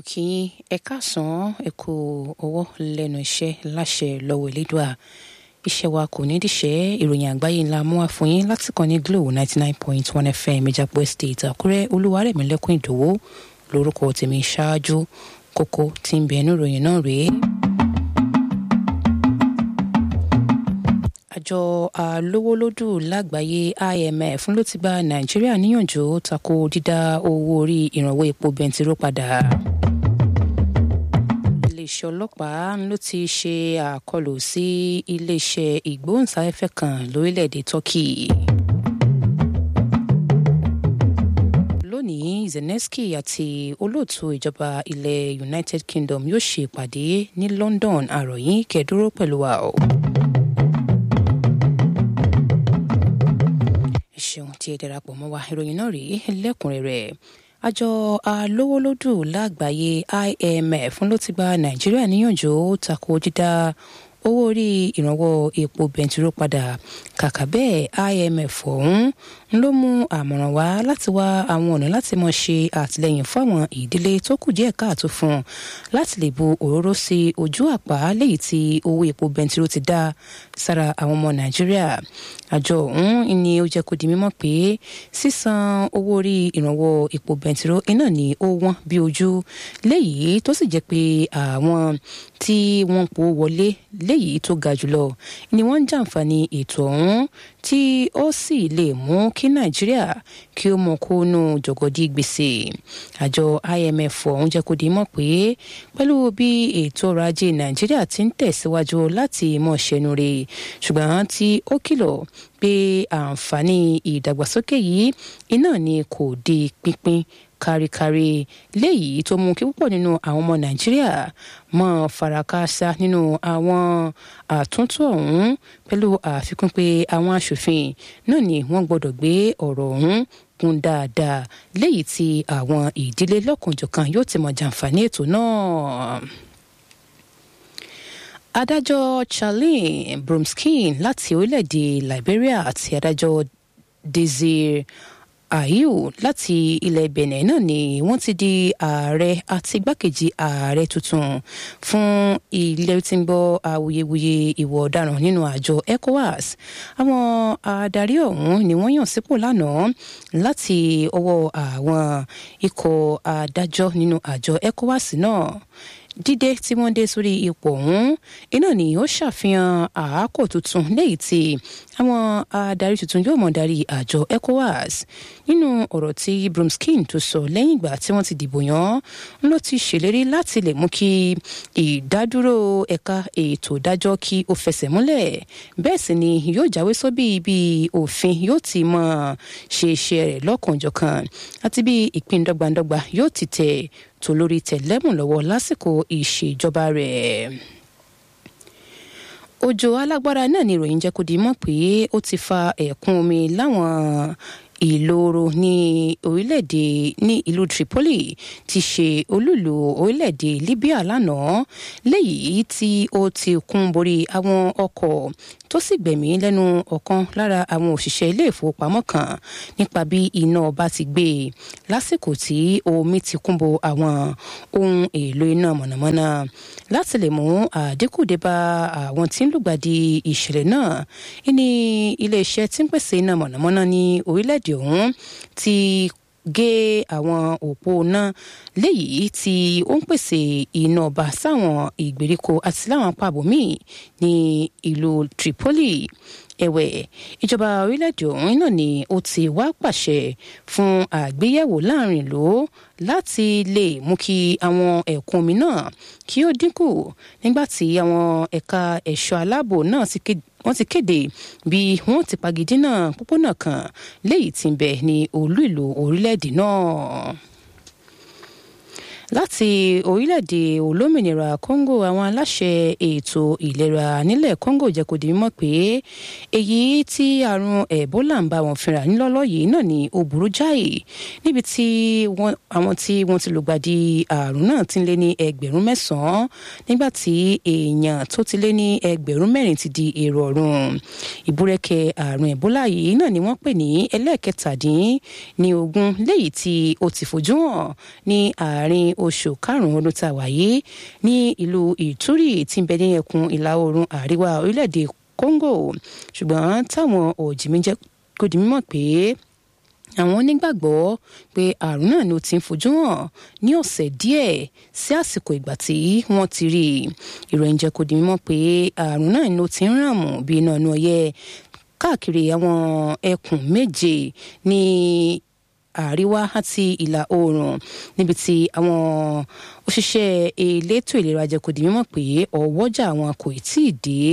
kí yín ẹ káàsán ẹ kú ọwọ́ lẹ́nu iṣẹ́ láṣẹ lọ́wọ́ elédùà iṣẹ́ wa kò ní díṣẹ́ ìròyìn àgbáyé ńlá mú wá fún yín láti kàn ní glo ninety nine point one fm ìjàpọ̀ estate àkúrẹ́ olúwarẹ̀mílẹ́kùn ìdòwò lórúkọ tèmi ṣáájú kókó tí ń bẹ ẹnu ìròyìn náà rèé. àjọ alówólódù lágbàáyé imf ló ti gba nàìjíríà níyànjú tako dídá owó orí ìrànwọ́ epo bẹntiró padà iléeṣẹ́ ọlọ́pàá ló ti ṣe àkọlù sí iléeṣẹ́ ìgbóhùnsáfẹ́fẹ́ kan lórílẹ̀‐èdè turkey. lónìí zelensky àti olóòtú ìjọba ilẹ̀ united kingdom yóò ṣe ìpàdé ní london àròyìn kẹdúró pẹ̀lú wa o. ṣeun tí ẹ darapọ̀ mọ́ wa ìròyìn náà rèé lẹ́kùnrẹ́rẹ́ àjọ alówólódù lágbàáyé imf ló ti gba nàìjíríà níyànjú tako dídá owó orí ìrànwọ́ epo bẹntiró padà kàkà bẹ́ẹ̀ imf ọ̀hún ló mú àmọ̀ràn wá láti wá àwọn ọ̀nà láti mọ̀ ṣe àtìlẹyìn fáwọn ìdílé tó kù díẹ̀ káàtó fún láti lè bu òróró sí ojú àpá léyìí tí owó epo bẹntiró ti dá sára àwọn ọmọ nàìjíríà àjọ ọ̀hún ni ó jẹ́ kó di mímọ̀ pé sísan owó orí ìrànwọ́ epo bẹntiró iná ni ó wọ́n bí ojú léyìí tó sì jẹ́ pé àwọn tí wọ́n po wọlé léyìí tó ga jùlọ ni wọ́n ń jàǹfààní ètò ọ̀hún tí ó sì lè mú kí nàìjíríà kí ó mọ kó nù jọgọdí gbèsè àjọ imf ọ̀hún jẹ́ kó di mọ̀ pé pẹ̀lú bí ètò ọrọ̀ ajé nàìjíríà ti ń tẹ̀síwájú láti mọ̀ ṣẹnu rè ṣùgbọ́n tí ó kìlọ̀ pé àǹfààní ìdàgbàsókè yìí iná ni kò di pínpín káríkárí léyìí tó mú kí púpọ̀ nínú àwọn ọmọ nàìjíríà mọ́ farakásá nínú àwọn àtúntò ọ̀hún pẹ̀lú àfikún pé àwọn aṣòfin náà ni wọ́n gbọ́dọ̀ gbé ọ̀rọ̀ ọ̀hún kún dáadáa léyìí tí àwọn ìdílé lọ́kànjọ̀kan yóò ti mọ̀ jàǹfààní ètò náà adájọ́ charlene bromskin láti orílẹ̀-èdè liberia àti adájọ́ desire ayu láti ilẹ̀ benin náà ni wọ́n ti di ààrẹ àti igbákejì ààrẹ tuntun fún ilé tí ń gbọ́ awuyewuye ìwọ̀ ọ̀daràn nínú àjọ ecowas àwọn adarí ọ̀hún ni wọ́n yàn sípò lánàá láti ọwọ́ àwọn ikọ̀ adájọ́ nínú àjọ ecowas náà dídé tí wọ́n dé sórí ipò ọ̀hún iná ni ó ṣàfihàn àákò tuntun léyìí tí àwọn adarí tuntun yóò mọ̀ darí àjọ ecowas nínú ọ̀rọ̀ tí bromskin tó sọ lẹ́yìn ìgbà tí wọ́n ti dìbò yàn ló ti ṣèlérí láti lè mú kí ìdádúró ẹ̀ka ètò ìdájọ́ kí ó fẹsẹ̀ múlẹ̀ bẹ́ẹ̀ sì ni yóò jáwé sóbì bí òfin yóò ti mọ̀ ṣe iṣẹ́ rẹ̀ lọ́kànjọ̀kan àti bí ìpín dọ́gbandọ́gba yóò ti tẹ̀ tó lórí tẹ̀lẹ́mù lọ́wọ́ lásìkò ìṣèjọba rẹ̀ òjò alágbára náà ni ìròyìn jẹ́ kó di mọ̀ pé ó ti fa ẹ̀kún omi láwọn ìloro ní orílẹ̀-èdè ní ìlú Tripoli ti ṣe olúlu orílẹ̀-èdè Libya lánàá léyìí tí ó ti kún borí àwọn ọkọ̀ tó sì gbẹ̀mí lẹ́nu ọ̀kan lára àwọn òṣìṣẹ́ ilé ìfowópamọ́ kan nípa bí iná ọba ti gbé e lásìkò tí omi ti kún bo àwọn ohun èlò iná mọ̀nàmọ́ná láti lè mú àdínkù dé bá àwọn tí ń lùgbàdì ìṣẹ̀lẹ̀ náà ní iléeṣẹ́ tí ń pèsè iná mọ̀nàmọ́ná ní orílẹ̀-èdè ọ̀hún ti gé àwọn òpó náà léyìí tí ó ń pèsè iná ọba sáwọn ìgbèríko àti láwọn apá àbòmíì ní ìlú Tripoli ẹ̀wẹ̀ ìjọba orílẹ̀-èdè ọ̀hún náà ni ó ti wá pàṣẹ fún àgbéyẹ̀wò láàrin ìlú láti lè mú kí àwọn ẹ̀kún omi náà kí ó dínkù nígbà tí àwọn ẹ̀ka ẹ̀ṣọ́ aláàbò náà ti kéde wọ́n ti kéde bí wọ́n ti pagidínà pópónà kan léyìí tí ń bẹ ní olú ìlú orílẹ̀-èdè náà láti orílẹ̀-èdè olómìnira Congo àwọn aláṣẹ ètò ìlera nílẹ̀ Congo jẹ́ kó di mímọ̀ pé èyí tí àrùn Ebola ń bá wọn fínra nílọ́lọ́ yìí náà ni ó burú jáì níbi tí àwọn tí wọ́n ti lùgbàdì àrùn náà ti lé ní ẹgbẹ̀rún mẹ́sàn-án nígbà tí èèyàn tó ti lé ní ẹgbẹ̀rún mẹ́rin ti di èrò ọ̀run ìbúrẹ́kẹ́ àrùn Ebola yìí náà ni wọ́n pè ní ẹlẹ́ẹ̀kẹtàdín ní ogún léyìí tí ó ti fojú hàn ní àárín oṣù karùn-ún ọdún tá a wà yìí ní ìlú ìtúrì tí ń bẹ ní ẹkùn ìlà oòrùn àríwá orílẹ̀-èdè congo ṣùgbọ́n táwọn òjìmí jẹ́ kó di mímọ̀ pé àwọn onígbàgbọ́ pé àrùn náà ni ó ti ń fojú hàn ní ọ̀sẹ̀ díẹ̀ sí àsìkò ìgbà tí wọ́n ti rí i ìròyìn jẹ́ kó di mímọ̀ pé àrùn náà ni ó ti ń ràn mù bí iná inú ọyẹ́ káàkiri àwọn ẹkùn méje ní àríwá àti ìlà oòrùn níbi tí àwọn òṣìṣẹ́ elétò ìlera jẹ́ kó di mímọ̀ pé ọwọ́jà wọn kò tí ì dé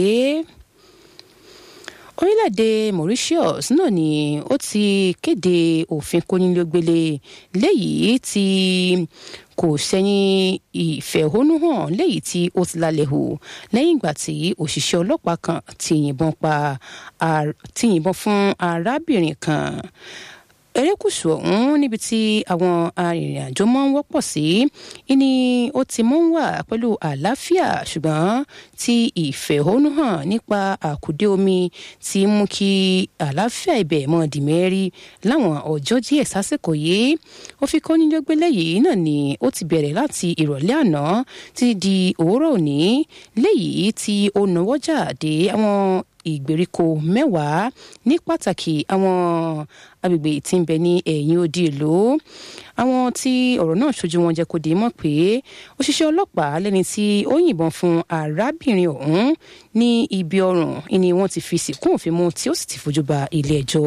orílẹ̀-èdè Mauritius náà ni ó ti kéde òfin kónílógbélé léyìí tí kò sẹ́yìn ìfẹ̀hónúhàn léyìí tí ó ti lálẹ́ hù lẹ́yìn ìgbà tí òṣìṣẹ́ ọlọ́pàá kan ti yìnbọn pa ti yìnbọn fún arábìnrin kan erékùṣù ọ̀hún níbi tí àwọn arìnrìn-àjò máa ń wọ́pọ̀ sí ni ó ti mọ́ ń wà pẹ̀lú àlàáfíà ṣùgbọ́n tí ìfẹ̀hónúhàn nípa àkùdé omi ti mú kí àlàáfíà ibẹ̀ mọ́ di mẹ́rí láwọn ọjọ́ díẹ̀ sásìkò yìí ó fi kọ́ níjọ́gbélé yìí náà ni ó ti bẹ̀rẹ̀ láti ìrọ̀lẹ́ àná títí di òwúrọ̀ òní léyìí tí ó náwọ́jà dé àwọn ìgbèríko mẹ́wàá ní pàtàkì àwọn agbègbè tí ń bẹ ní ẹ̀yìn odi ìlú àwọn tí ọ̀rọ̀ náà ṣojú wọn jẹ́ kó di mọ̀ pé òṣìṣẹ́ ọlọ́pàá lẹ́ni tí ó yìnbọn fún arábìnrin ọ̀hún ní ibi ọrùn ni wọ́n ti fi sìnkú òfin mú tí ó sì ti fojú ba ilé ẹjọ́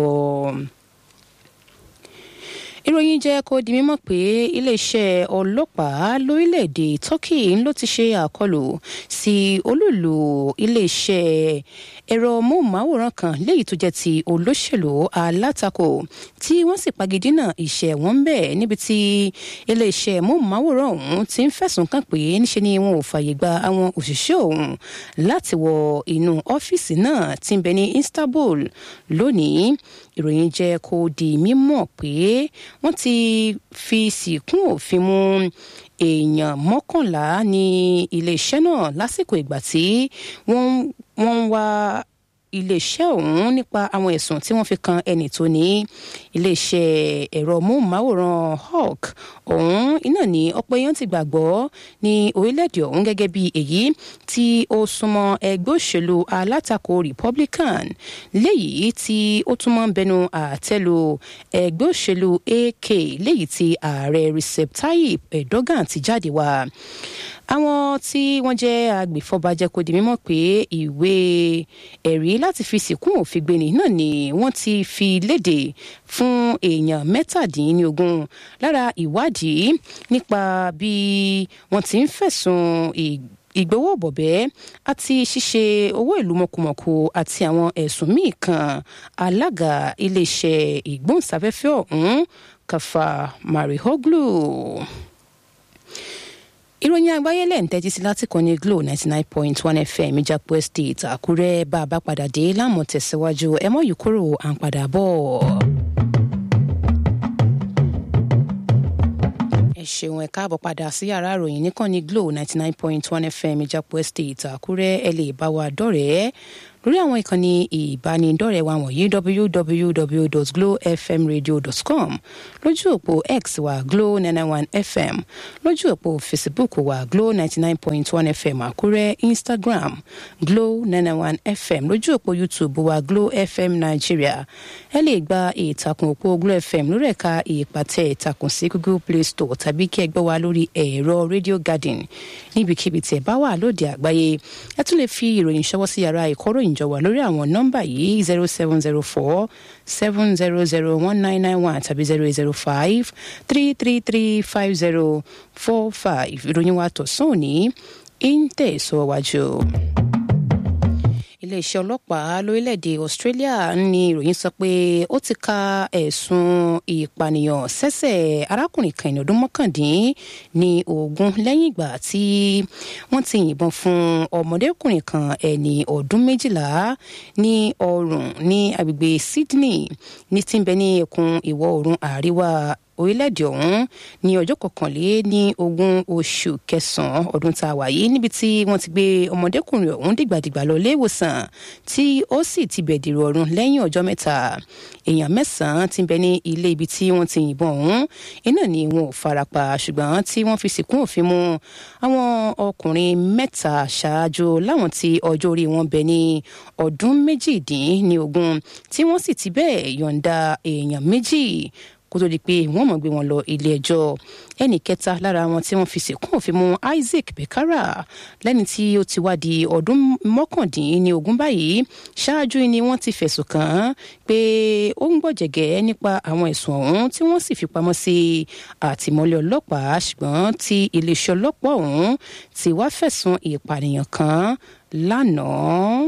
ìròyìn jẹ́ kó di mímọ̀ pé iléeṣẹ́ ọlọ́pàá lórílẹ̀‐èdè Turkey ló ti ṣe àkọlù sí olúùlú iléeṣẹ́ ẹ̀rọ móhùnmáwòrán kan léyìí tó jẹ́ ti olóṣèlú alátakò tí wọ́n sì pagidínà iṣẹ́ wọn bẹ̀ níbi tí iléeṣẹ́ móhùnmáwòrán ọ̀hún ti ń fẹ̀sùn kàn pé níṣe ni wọn ò fààyè gba àwọn òṣìṣẹ́ ọ̀hún láti wọ inú ọ́fíìsì náà tí ń bẹ ní Istanbul lónìí ìròyìn jẹ́ kó di mímọ̀ pé wọ́n ti fi sìnkún òfin mú èèyàn mọ́kànlá ní iléeṣẹ́ náà lásìkò ìgbà tí wọ́n ń wá iléeṣẹ́ ọ̀hún nípa àwọn ẹ̀sùn tí wọ́n fi kan ẹnì tó ní iléeṣẹ́ ẹ̀rọ móhùnmáwòrán hawk ọ̀hún iná ní ọ̀pọ̀ èèyàn ti gbàgbọ́ ní orílẹ̀-èdè ọ̀hún gẹ́gẹ́ bí èyí tí ó súnmọ́ ẹgbẹ́ òṣèlú alátakò republican léyìí tí ó tún máa ń bẹnu àtẹ́lu ẹgbẹ́ òṣèlú ak léyìí tí ààrẹ recep tayyip erdogan ti jáde wá àwọn tí wọ́n jẹ́ agbèfọ́ba jẹ́ kó di mímọ̀ pé ìwé ẹ̀rí láti fi sìnkú òfin gbéni náà ni wọ́n ti fi léde fún èèyàn mẹ́tàdínlógún lára ìwádìí nípa bí wọ́n ti ń fẹ̀sùn ìgbowó bọ̀bẹ́ àti ṣíṣe owó ìlú mọ̀kùmọ̀kù àti àwọn ẹ̀sùn míì kan alága iléeṣẹ́ ìgbóhùnsáfẹ́fẹ́ ọ̀hún Kàfà Marihoglu ìròyìn àgbáyé lẹ́yìn tẹ́tí sí láti kàn ní Glo ninety nine point one FM ìjàpọ̀ estate Àkúrẹ́ bá a bá padà dé láàmú tẹ̀síwájú ẹ mọ́ yìí kúrò à ń padà bọ̀. ẹ ṣeun ẹ káàbọ̀ padà sí yàrá ìròyìn níkànnì Glo ninety nine point one FM ìjàpọ̀ estate Àkúrẹ́ ẹ lè bá wa dọ̀rẹ́ lórí àwọn ìkànnì ìbánidọ́rẹ̀ẹ́ wa wọ̀nyí www.glowfmradio.com lójú òpó x wa glow nine nine one fm lójú òpó facebook wa glow ninety nine point one fm àkúrẹ́ instagram glow nine nine one fm lójú òpó youtube wa glow fm nigeria ẹ lè gba ìtàkùn òpó glow fm lórí ẹ̀ka ìpàtẹ ìtàkùn sí google play store tàbí kí ẹ gbọ́ wa lórí ẹ̀rọ radio garden níbikíbi tẹ̀ bá wà lóde àgbáyé ẹ tún lè fi ìròyìn ṣọwọ́ sí yàrá ìkọ́ròyìn jọ wà lórí àwọn nọ́mbà yìí zero seven zero four seven zero zero one nine nine one tàbí zero eight zero five three three three five zero four five ìròyìn wa tọ̀sán òní ń tẹ̀síwájú iléeṣẹ́ ọlọ́pàá lórílẹ̀‐èdè Australia ní ìròyìn sọ pé ó ti ka ẹ̀sùn ìpànìyàn sẹ́sẹ̀ arákùnrin kan ẹni ọdún mọ́kàndín ní ogún lẹ́yìn ìgbà tí wọ́n ti yìnbọn fún ọmọdékùnrin kan ẹni ọdún méjìlá ní ọrùn ní agbègbè Sydney ní tí ń bẹ ní ẹkùn ìwọ̀ oòrùn àríwá orílẹ̀-èdè ọ̀hún ní ọjọ́ kọkànlé ní ogún oṣù kẹsàn-án ọdún tá a wà yìí níbi tí wọ́n ti gbé ọmọdékùnrin ọ̀hún dìgbàdìgbà lọ ilé ìwòsàn tí ó sì ti bẹ̀dìrò ọ̀run lẹ́yìn ọjọ́ mẹ́ta èèyàn mẹ́sàn-án ti bẹ ní ilé ibi tí wọ́n ti yìnbọn ọ̀hún iná ni wọn ò farapa ṣùgbọ́n tí wọ́n fi sìnkún òfin mu àwọn ọkùnrin mẹ́ta ṣáájú láwọn tí ọjọ́ orí wọn bẹ ní ọdún méjìdínlógún tí wọ́n sì ti bẹ́ẹ̀ yọ̀ǹda èèyàn méjì kó tó di pé wọ́n mọ̀ gbé wọn lọ ilé ẹjọ́ ẹnì kẹta lára wọn tí wọ́n fi sìnkún òfin mu Isaac Bekara lẹ́ni tí ó ti wá di ọdún mọ́kàndínlógún báyìí ṣáájú ni wọ́n ti fẹ̀sùn kàn án pé ó ń gbọ̀jẹ̀gẹ́ nípa àwọn ẹ̀sùn ọ̀hún tí wọ́n sì fi pamọ́ sí àtìmọ́lé ọlọ́pàá ṣùgbọ́n tí iléeṣẹ́ ọlọ́pàá ọ̀hún ti wá fẹ̀sùn ìpànìyàn kàn lánàá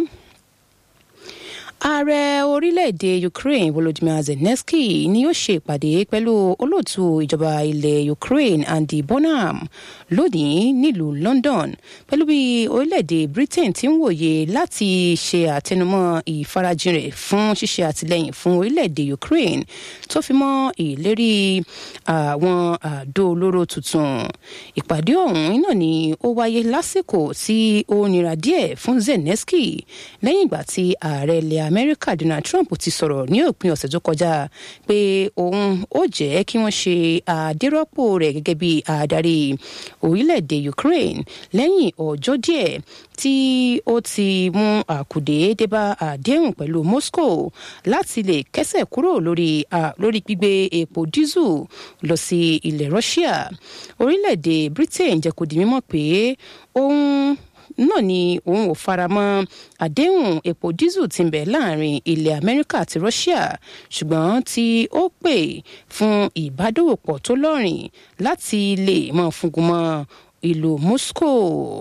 ààrẹ orílẹ̀-èdè Ukraine Volodymyr Zelensky ni yóò ṣe ìpàdé pẹ̀lú olóòtú ìjọba ilẹ̀ Ukraine Andy Bonham lónìí nílùú London pẹ̀lú bí orílẹ̀-èdè Britain ti ń wòye láti ṣe àtẹnumọ́ ìfarajìn rẹ̀ fún ṣíṣe àtìlẹ́yìn fún orílẹ̀-èdè Ukraine tó fi mọ́ ìlérí àwọn àdó olóró tuntun ìpàdé ọ̀hún iná ni ó wáyé lásìkò tí ó nira díẹ̀ fún Zelensky lẹ́yìn ìgbà tí ààrẹ ilẹ̀ amẹ́ríkà donald trump ti sọ̀rọ̀ ní òpin ọ̀sẹ̀ tó kọjá pé òun ó jẹ́ kí wọ́n ṣe àdérọ́pò rẹ̀ gẹ́gẹ́ bí adarí orílẹ̀-èdè ukraine lẹ́yìn ọjọ́ díẹ̀ tí ó ti mú àkùdé débá àdéhùn pẹ̀lú moscow láti lè kẹ́sẹ̀ kúrò lórí lórí gbígbé epo dísù lọ sí ilẹ̀ russia orílẹ̀-èdè britain jẹ́ kó di mímọ̀ pé òun náà ni òun ò faramọ́ àdéhùn epo dísù tí ń bẹ láàrin ilẹ̀ amẹ́ríkà àti russia ṣùgbọ́n tí ó pè fún ìbádòwòpọ̀ tó lọ́rìn láti lè mọ́ fúngun mọ́ ìlú moscow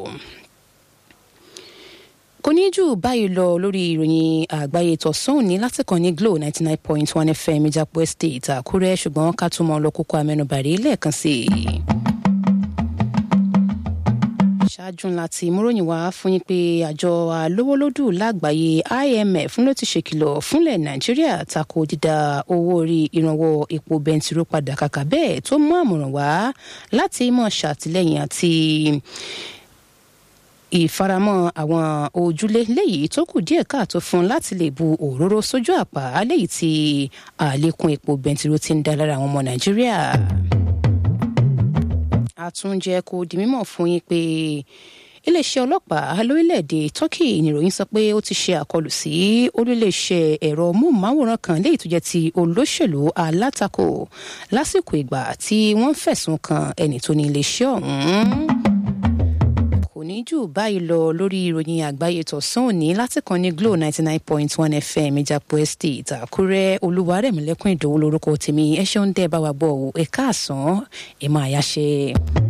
kò ní jù báyìí lọ lórí ìròyìn àgbáyé tọ̀sán òní láti kàn ní glo ninety nine point one fm ìjàpọ̀ estate àkúrẹ́ ṣùgbọ́n ká tún mọ́ ọ lọ kókó amẹ́nubàrí lẹ́ẹ̀kan sí i ṣáájú ńlá tí múròyìn wá fún yín pé àjọ alówólódù lágbàáyé IMF ló ti ṣèkìlọ̀ fúnlẹ̀ Nàìjíríà tako dídá owó orí ìrànwọ́ epo bẹntiró padà kàkà bẹ́ẹ̀ tó mú àmọ̀ràn wá láti mọ̀ ṣàtìlẹ́yìn àti ìfaramọ́ àwọn ojúlé léyìí tó kù díẹ̀ káàtó fún láti lè bu òróró sójú àpá léyìí tí àlékún epo bẹntiró ti ń dá lára àwọn ọmọ Nàìjíríà àtúnjẹ kò di mímọ̀ fún yín pé iléeṣẹ́ ọlọ́pàá lórílẹ̀‐èdè Turkey níròyìn sọ pé ó ti ṣe àkọlù sí orílẹ̀-èṣẹ̀ ẹ̀rọ móhùnmáwòrán kan léyìí tó jẹ́ ti olóṣèlú alátakò lásìkò ìgbà tí wọ́n fẹ̀sùn kan ẹni tó ní iléeṣẹ́ ọ̀hún kò ní jù báyìí lọ lórí ìròyìn àgbáyé tọ̀sán òní láti kan ní Glo ninety nine point one FM ìjàpọ̀ estate Àkúrẹ́ Olúwarẹ̀mílẹ́kùn Ìdòwú lórúkọ tèmi ẹ ṣeun dẹ́ bá wa gbọ́ ẹ̀ka àsán ẹ̀ máa yá ṣe.